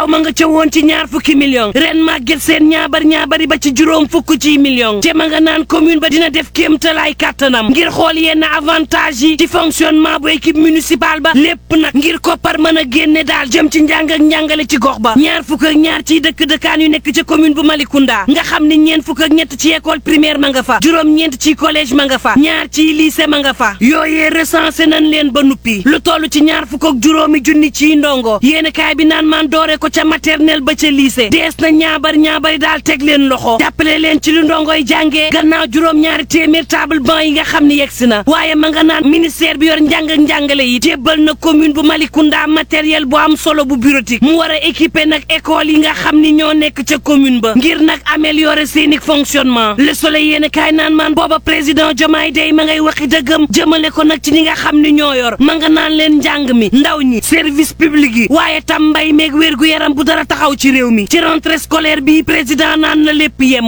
daaw ma nga ca woon ci ñaar fukki million ren màgget seen ñaabar ñaabari ba ci juróom fukk ci million te ma nga naan commune ba dina def kéemtalaay kàttanam ngir xool yenn avantage yi ci fonctionnement bu équipe municipale ba lépp nag ngir koppar mën a génne daal jëm ci njàng ak njàngale ci gox ba ñaar fukk ak ñaar ciy dëkk dëkkaan yu nekk ca commune bu Malicounda nga xam ni ñeent fukk ak ñett ci école primaire ma nga fa juróom-ñeent ci collège ma nga fa ñaar ci lycée ma nga fa yooyee recensé nañ leen ba nuppi lu toll ci ñaar fukk ak juróomi junni ci ndongo yéen kaay bi naan maan doore ko ca maternelle ba ca lycée dees na ñaabar ñaabari daal teg leen loxo jàppale leen ci lu ndongoy jàngee gannaaw juróom-ñaari téeméer table banc yi nga xam ni yegsi na waaye ma nga naan ministère bi yor njàng ak njàngale yi jébbal na commune bu Malicounda matériel bu am solo bu bureautique mu war a équiper nag école yi nga xam ni ñoo nekk ca commune ba ngir nag améliorer seeni fonctionnement le soleil yéen kaay naan maan booba président Diomaye day ma ngay waxi dëggam jëmale ko nag ci ñi nga xam ni ñoo yor ma nga naan leen njàng mi ndaw ñi service public yi waaye tam mbay meeg wér gu yaram bu dara taxaw ci réew mi ci rentrée scolaire bi président naan na lépp yem